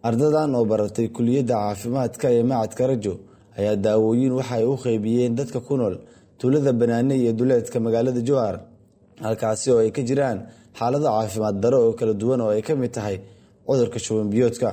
ardadan oo baratay kuliyadda caafimaadka ee macadka rajo ayaa daawooyin waxa ay u qeybiyeen dadka ku nool tuulada banaane iyo duleedka magaalada jowhar halkaasi oo ay ka jiraan xaalado caafimaad daro oo kala duwan oo ay ka mid tahay cudurka shubanbiyoodka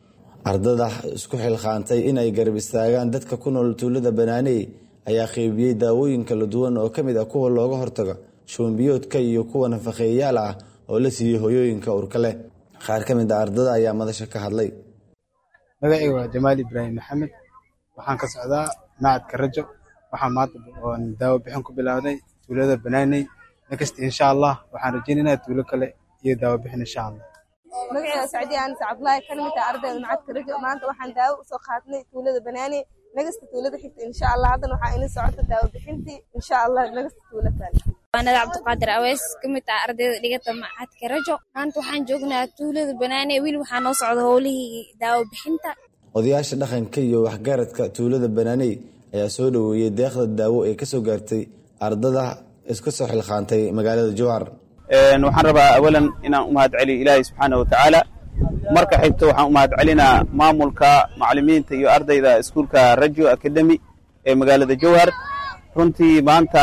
ardada isku xilqaantay inay garab istaagaan dadka ku nool tuulada banaaney ayaa qeybiyey daawooyin kala duwan oo kamid ah kuwa looga hortago shubanbiyoodka iyo kuwa nafaqeeyayaal ah oo la siiyey hoyooyinka urka leh qaar ka mid a ardada ayaa madasha ka hadlay magacayga waa jamaal ibraahim maxamed waxaan ka socdaa macadka rajo waxaa maanta oon daawo bixin ku bilaawday tuulada banaaney next insha allah waxaan rajaynaynaa tuulo kale iyo daawo bixin insha allah magacayga sacdiya anis cabdulaahi kana mid ah ardayda macadka rajo maanta waxaan daawo usoo qaadnay tuulada banaaney nagasta tuulada xigta insha allah haddana waxaa inii socota daawo bixintii insha allah nagasta tuulo kale waanada cabdiqaadir aweys ka mid ah ardayda dhigata macadka rajo maanta waxaan joognaa tuulada banaane wiil waxaa noo socda howlihii daawo bixinta odayaasha dhaqanka iyo waxgaradka tuulada banaaney ayaa soo dhoweeyey deeqda daawo ee kasoo gaartay ardada iska soo xilqaantay magaalada jowhar waxaan rabaa awalan inaan u mahad celiyo ilaahay subxaana wa tacaala marka xigto waxaan u mahad celinaa maamulka macalimiinta iyo ardayda iskuulka rajo academy ee magaalada jowhar runtii maanta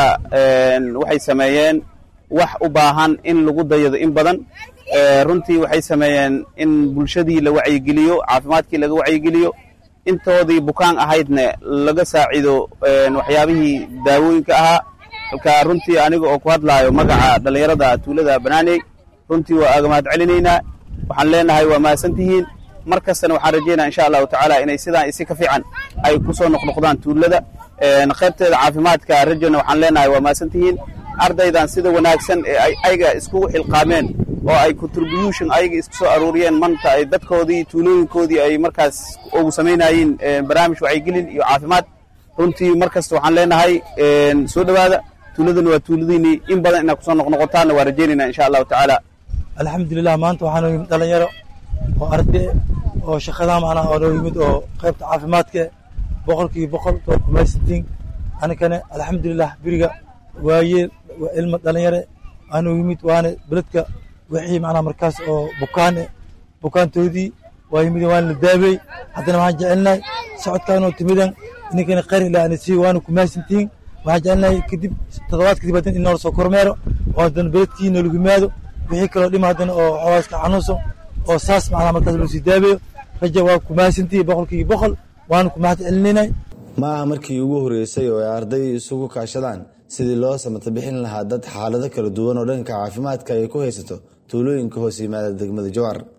waxay sameeyeen wax u baahan in lagu dayado in badan runtii waxay sameeyeen in bulshadii la wacyigeliyo caafimaadkii laga wacyigeliyo intoodii bukaan ahaydne laga saacido waxyaabihii daawooyinka ahaa halka runtii aniga oo ku hadlaayo magaca dhallinyarada tuulada banaaney runtii waa aga mahad celinaynaa waxaan leenahay waa mahadsantihiin mar kastana waxaan rajaynaa insha allahu tacaala inay sidaan isi ka fiican ay ku soo noqnoqdaan tuulada qaybteeda caafimaadka rajona waxaan leenahay waa mahadsantihiin ardaydan sida wanaagsan ee ay ayaga iskugu xilqaameen oo ay contribution ayaga isku soo aruuriyeen manta ay dadkoodii tuulooyinkoodii ay markaas ugu samaynayeen barnaamij wacyigelin iyo caafimaad runtii mar kasta waxaan leenahay soo dhowaada tuuladana waa tuuladiinii in badan inaad kusoo noqnoqotaanna waa rajaynayna insha allahu tacaala alxamdulilah maanta waxaa noo yimid dhalinyaro oo arday oo shaqadaa macnaha oo noo yimid oo qaybta caafimaadka boqolkiiba boqol waa kumaysantiin anikane alxamdulilah beriga waayeel waa ilma dhalinyare aanoo yimid waana beledka wixii macnaha markaas oo bukaane bukaantoodii waa yimid waana la daawey haddana waxaan jecelnahay socodkaanoo timidan ininkana khayr ilaa ana sii waana kumaysantiin waxaan jecelnahay kadib toddobaad kadib haddana in noola soo kormeero oo haddana beledkii noolagu yimaado wixii kaloo dhima haddana oo xawaaska xanuunsan oo saas macnaha markaas loo sii daaweeyo raja waa kumahadsantihi boqolkiiba boqol waana kumahad celinaynay ma aha markii ugu horreysay oo ay arday isugu kaashadaan sidii loo samata bixin lahaa dad xaalado kala duwan oo dhanka caafimaadka ay ku haysato tuulooyinka hoos yimaada degmada jowhar